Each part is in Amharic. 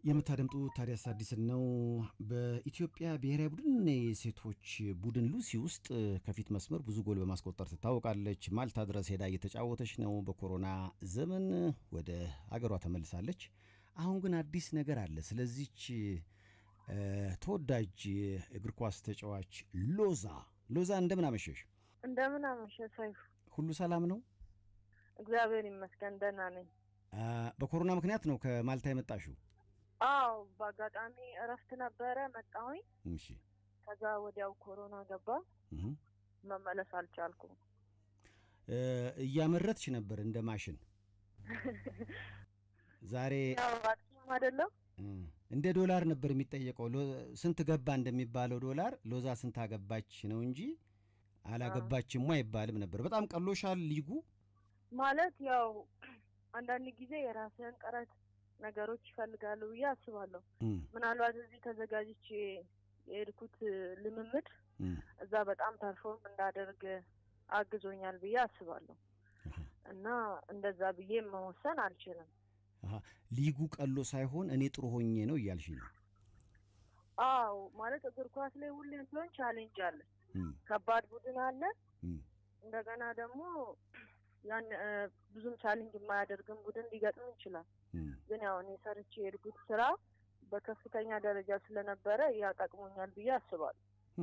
የምታደምጡ ታዲያስ አዲስን ነው። በኢትዮጵያ ብሔራዊ ቡድን የሴቶች ቡድን ሉሲ ውስጥ ከፊት መስመር ብዙ ጎል በማስቆጠር ትታወቃለች። ማልታ ድረስ ሄዳ እየተጫወተች ነው። በኮሮና ዘመን ወደ አገሯ ተመልሳለች። አሁን ግን አዲስ ነገር አለ። ስለዚች ተወዳጅ እግር ኳስ ተጫዋች ሎዛ ሎዛ እንደምን አመሸሽ? እንደምን አመሸ ሰይፉ። ሁሉ ሰላም ነው? እግዚአብሔር ይመስገን ደህና ነኝ። በኮሮና ምክንያት ነው ከማልታ የመጣሽው? አዎ በአጋጣሚ እረፍት ነበረ መጣሁኝ። እሺ። ከዛ ወዲያው ኮሮና ገባ፣ እህ መመለስ አልቻልኩም። እያመረትሽ ነበር እንደ ማሽን ዛሬ ያው አጥቂም አይደለም እንደ ዶላር ነበር የሚጠየቀው። ስንት ገባ እንደሚባለው ዶላር ሎዛ ስንት አገባች ነው እንጂ አላገባችም አይባልም ነበር። በጣም ቀሎሻል ሊጉ ማለት ያው አንዳንድ ጊዜ የራስህን ጥረት ነገሮች ይፈልጋሉ ብዬ አስባለሁ። ምናልባት እዚህ ተዘጋጅቼ የሄድኩት ልምምድ እዛ በጣም ፐርፎርም እንዳደርግ አግዞኛል ብዬ አስባለሁ እና እንደዛ ብዬ መወሰን አልችልም። ሊጉ ቀሎ ሳይሆን እኔ ጥሩ ሆኜ ነው እያልሽ ነው? አዎ ማለት እግር ኳስ ላይ ሁሌም ቢሆን ቻሌንጅ አለ። ከባድ ቡድን አለ። እንደገና ደግሞ ያን ብዙም ቻሌንጅ የማያደርግም ቡድን ሊገጥም ይችላል። ግን ያው እኔ ሰርቼ የሄድኩት ስራ በከፍተኛ ደረጃ ስለነበረ ያጠቅሞኛል ብዬ አስባለሁ።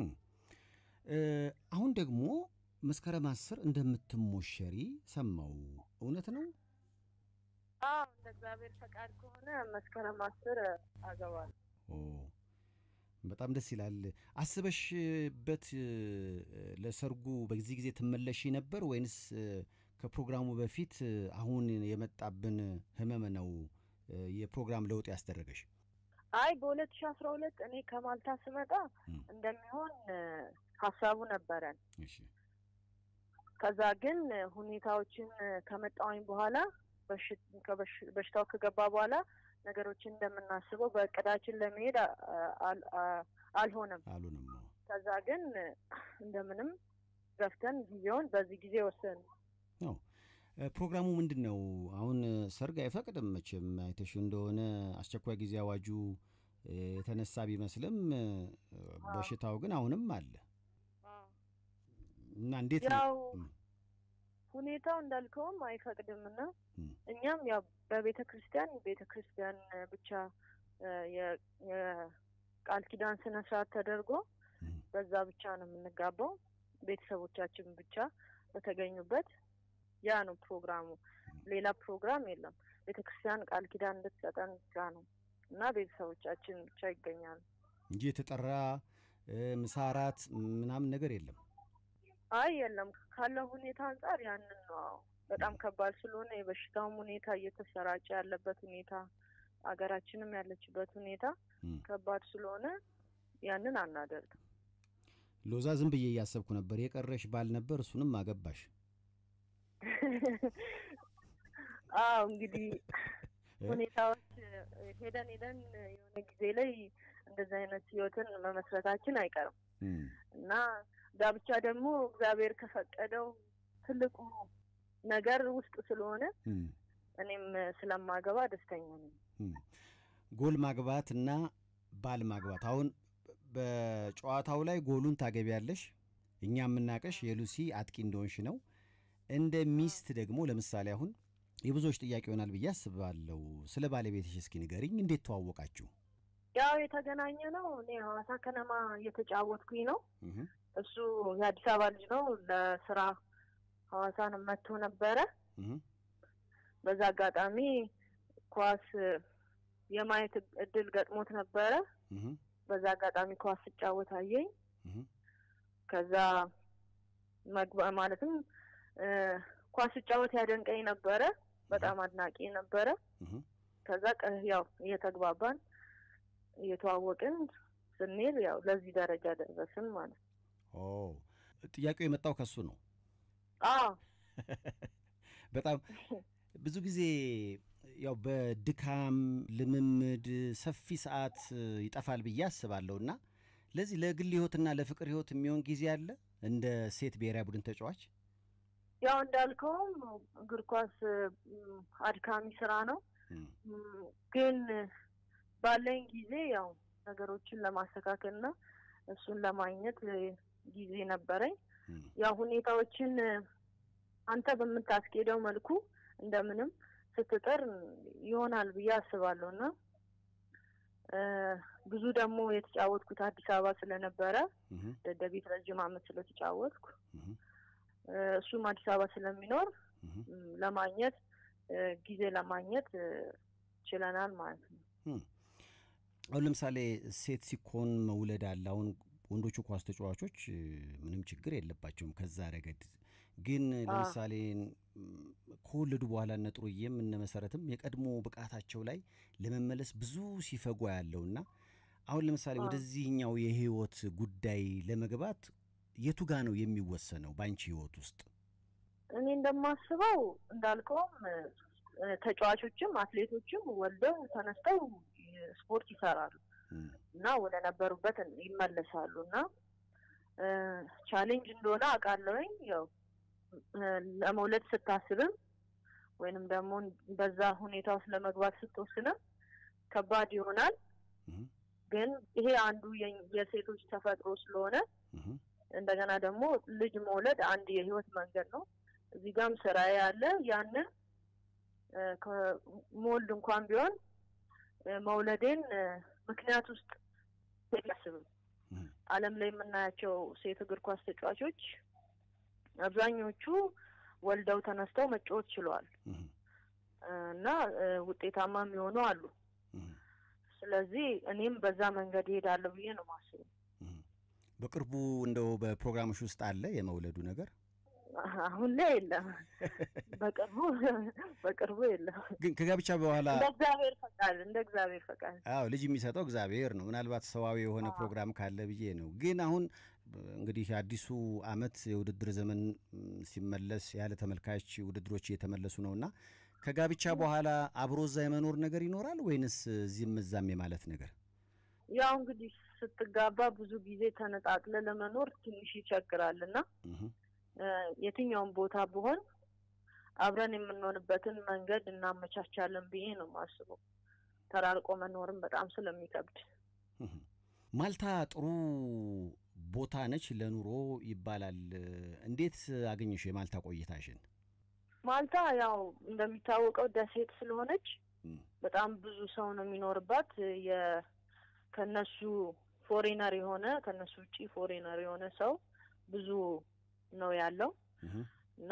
አሁን ደግሞ መስከረም አስር እንደምትሞሸሪ ሰማው፣ እውነት ነው? አዎ እንደ እግዚአብሔር ፈቃድ ከሆነ መስከረም አስር አገባለሁ። በጣም ደስ ይላል። አስበሽበት ለሰርጉ በዚህ ጊዜ ትመለሽ ነበር ወይንስ ከፕሮግራሙ በፊት አሁን የመጣብን ህመም ነው የፕሮግራም ለውጥ ያስደረገሽ? አይ በሁለት ሺ አስራ ሁለት እኔ ከማልታ ስመጣ እንደሚሆን ሀሳቡ ነበረን። ከዛ ግን ሁኔታዎችን ከመጣወኝ በኋላ በሽታው ከገባ በኋላ ነገሮችን እንደምናስበው በእቅዳችን ለመሄድ አልሆነም አሉንም። ከዛ ግን እንደምንም ገፍተን ጊዜውን በዚህ ጊዜ ወሰን ነው። ፕሮግራሙ ምንድን ነው? አሁን ሰርግ አይፈቅድም መቼም አይተሽ እንደሆነ አስቸኳይ ጊዜ አዋጁ የተነሳ ቢመስልም በሽታው ግን አሁንም አለ እና እንዴት ነው ያው ሁኔታው እንዳልከውም አይፈቅድም እና እኛም ያው በቤተ ክርስቲያን ቤተ ክርስቲያን ብቻ የቃል ኪዳን ስነ ስርዓት ተደርጎ በዛ ብቻ ነው የምንጋባው። ቤተሰቦቻችን ብቻ በተገኙበት ያ ነው ፕሮግራሙ። ሌላ ፕሮግራም የለም። ቤተ ክርስቲያን ቃል ኪዳን እንድትሰጠን ብቻ ነው እና ቤተሰቦቻችን ብቻ ይገኛሉ እንጂ የተጠራ ምሳ እራት ምናምን ነገር የለም። አይ የለም። ካለው ሁኔታ አንጻር ያንን ነው በጣም ከባድ ስለሆነ የበሽታውም ሁኔታ እየተሰራጨ ያለበት ሁኔታ አገራችንም ያለችበት ሁኔታ ከባድ ስለሆነ ያንን አናደርግም። ሎዛ ዝም ብዬ እያሰብኩ ነበር የቀረሽ ባል ነበር፣ እሱንም አገባሽ። አዎ እንግዲህ ሁኔታዎች ሄደን ሄደን የሆነ ጊዜ ላይ እንደዚህ አይነት ህይወትን መመስረታችን አይቀርም እና ጋብቻ ደግሞ እግዚአብሔር ከፈቀደው ትልቁ ነገር ውስጥ ስለሆነ እኔም ስለማገባ ደስተኛ ነኝ። ጎል ማግባት እና ባል ማግባት አሁን በጨዋታው ላይ ጎሉን ታገቢያለሽ። እኛ የምናቀሽ የሉሲ አጥቂ እንደሆንሽ ነው። እንደ ሚስት ደግሞ ለምሳሌ አሁን የብዙዎች ጥያቄ ይሆናል ብዬ አስባለሁ። ስለ ባለቤትሽ እስኪ ንገሪኝ። እንዴት ተዋወቃችሁ? ያው የተገናኘ ነው እኔ ሐዋሳ ከነማ እየተጫወትኩኝ ነው። እሱ የአዲስ አበባ ልጅ ነው። ለስራ ሐዋሳን መጥቶ ነበረ። በዛ አጋጣሚ ኳስ የማየት እድል ገጥሞት ነበረ። በዛ አጋጣሚ ኳስ ስጫወት አየኝ። ከዛ መግባ ማለትም ኳስ ስጫወት ያደንቀኝ ነበረ። በጣም አድናቂ ነበረ። ከዛ ያው እየተግባባን እየተዋወቅን ስንል ያው ለዚህ ደረጃ ደረስን ማለት ነው። ኦ ጥያቄው የመጣው ከሱ ነው። አዎ በጣም ብዙ ጊዜ ያው በድካም ልምምድ ሰፊ ሰዓት ይጠፋል ብዬ አስባለሁ እና ለዚህ ለግል ህይወትና ለፍቅር ህይወት የሚሆን ጊዜ አለ እንደ ሴት ብሔራዊ ቡድን ተጫዋች? ያው እንዳልከውም እግር ኳስ አድካሚ ስራ ነው። ግን ባለኝ ጊዜ ያው ነገሮችን ለማስተካከልና እሱን ለማግኘት ጊዜ ነበረኝ። ያው ሁኔታዎችን አንተ በምታስኬደው መልኩ እንደምንም ስትጥር ይሆናል ብዬ አስባለሁ እና ብዙ ደግሞ የተጫወትኩት አዲስ አበባ ስለነበረ ደደቢት ረጅም ዓመት ስለተጫወትኩ እሱም አዲስ አበባ ስለሚኖር ለማግኘት ጊዜ ለማግኘት ችለናል ማለት ነው። አሁን ለምሳሌ ሴት ሲኮን መውለድ አለ። አሁን ወንዶቹ ኳስ ተጫዋቾች ምንም ችግር የለባቸውም ከዛ ረገድ። ግን ለምሳሌ ከወለዱ በኋላ እነ ጥሩዬም እነ መሰረትም የቀድሞ ብቃታቸው ላይ ለመመለስ ብዙ ሲፈጓ ያለውና አሁን ለምሳሌ ወደዚህኛው የህይወት ጉዳይ ለመግባት የቱ ጋ ነው የሚወሰነው በአንቺ ህይወት ውስጥ? እኔ እንደማስበው እንዳልከውም ተጫዋቾችም አትሌቶችም ወልደው ተነስተው ስፖርት ይሰራሉ እና ወደ ነበሩበት ይመለሳሉ እና ቻሌንጅ እንደሆነ አውቃለሁኝ። ያው ለመውለድ ስታስብም ወይንም ደግሞ በዛ ሁኔታ ውስጥ ለመግባት ስትወስንም ከባድ ይሆናል። ግን ይሄ አንዱ የሴቶች ተፈጥሮ ስለሆነ እንደገና ደግሞ ልጅ መውለድ አንድ የህይወት መንገድ ነው። እዚህ ጋም ስራዬ አለ። ያንን ከሞልድ እንኳን ቢሆን መውለዴን ምክንያት ውስጥ አያስብም። ዓለም ላይ የምናያቸው ሴት እግር ኳስ ተጫዋቾች አብዛኞቹ ወልደው ተነስተው መጫወት ችለዋል እና ውጤታማ የሚሆኑ አሉ። ስለዚህ እኔም በዛ መንገድ ይሄዳለሁ ብዬ ነው ማስበው። በቅርቡ እንደው በፕሮግራምሽ ውስጥ አለ የመውለዱ ነገር? አሁን ላይ የለም። በቅርቡ በቅርቡ የለም። ግን ከጋብቻ በኋላ እንደ እግዚአብሔር ፈቃድ እንደ እግዚአብሔር ፈቃድ። አዎ ልጅ የሚሰጠው እግዚአብሔር ነው። ምናልባት ሰዋዊ የሆነ ፕሮግራም ካለ ብዬ ነው። ግን አሁን እንግዲህ አዲሱ ዓመት የውድድር ዘመን ሲመለስ ያለ ተመልካች ውድድሮች እየተመለሱ ነውና ከጋብቻ በኋላ አብሮ እዛ የመኖር ነገር ይኖራል ወይንስ እዚህም እዛም የማለት ነገር? ያው እንግዲህ ስትጋባ ብዙ ጊዜ ተነጣጥለ ለመኖር ትንሽ ይቸግራል እና የትኛውም ቦታ ብሆን አብረን የምንሆንበትን መንገድ እናመቻቻለን ብዬ ነው የማስበው። ተራርቆ መኖርም በጣም ስለሚከብድ። ማልታ ጥሩ ቦታ ነች ለኑሮ ይባላል። እንዴት አገኘሽ የማልታ ቆይታሽን? ማልታ ያው እንደሚታወቀው ደሴት ስለሆነች በጣም ብዙ ሰው ነው የሚኖርባት። ከነሱ ፎሬነር የሆነ ከነሱ ውጪ ፎሬነር የሆነ ሰው ብዙ ነው ያለው እና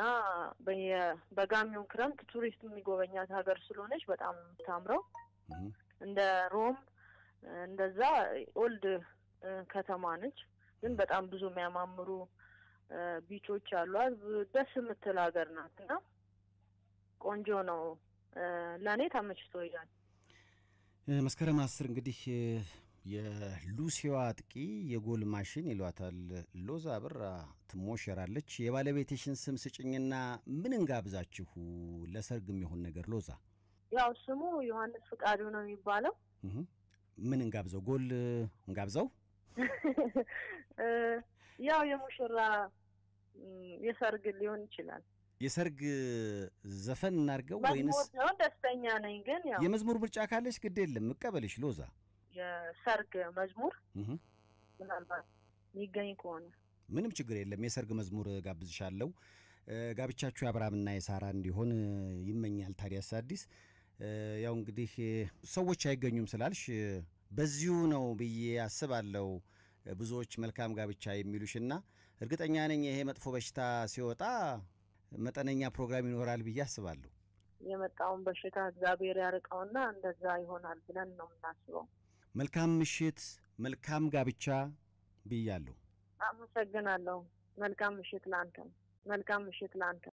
በጋሚውን ክረምት ቱሪስት የሚጎበኛት ሀገር ስለሆነች በጣም የምታምረው እንደ ሮም እንደዛ ኦልድ ከተማ ነች። ግን በጣም ብዙ የሚያማምሩ ቢቾች አሏት። ደስ የምትል ሀገር ናት እና ቆንጆ ነው። ለእኔ ተመችቶኛል። መስከረም አስር እንግዲህ የሉሲዋ አጥቂ የጎል ማሽን ይሏታል ሎዛ ብራ ትሞሸራለች። የባለቤትሽን ስም ስጭኝና ምን እንጋብዛችሁ ለሰርግ የሚሆን ነገር? ሎዛ ያው ስሙ ዮሐንስ ፍቃዱ ነው የሚባለው። ምን እንጋብዘው? ጎል እንጋብዘው? ያው የሙሽራ የሰርግ ሊሆን ይችላል። የሰርግ ዘፈን እናድርገው ወይንስ? መዝሙር ነው። ደስተኛ ነኝ ግን ያው የመዝሙር ምርጫ ካለች ግድ የለም እቀበልሽ ሎዛ። የሰርግ መዝሙር ምናልባት የሚገኝ ከሆነ ምንም ችግር የለም። የሰርግ መዝሙር ጋብዝሻለሁ። ጋብቻችሁ የአብርሃምና የሳራ እንዲሆን ይመኛል ታዲያስ አዲስ። ያው እንግዲህ ሰዎች አይገኙም ስላልሽ በዚሁ ነው ብዬ አስባለሁ ብዙዎች መልካም ጋብቻ የሚሉሽና እርግጠኛ ነኝ ይሄ መጥፎ በሽታ ሲወጣ መጠነኛ ፕሮግራም ይኖራል ብዬ አስባለሁ። የመጣውን በሽታ እግዚአብሔር ያርቀውና እንደዛ ይሆናል ብለን ነው የምናስበው። መልካም ምሽት፣ መልካም ጋብቻ ብያለሁ። አመሰግናለሁ። መልካም ምሽት ለአንተ። መልካም ምሽት ለአንተ።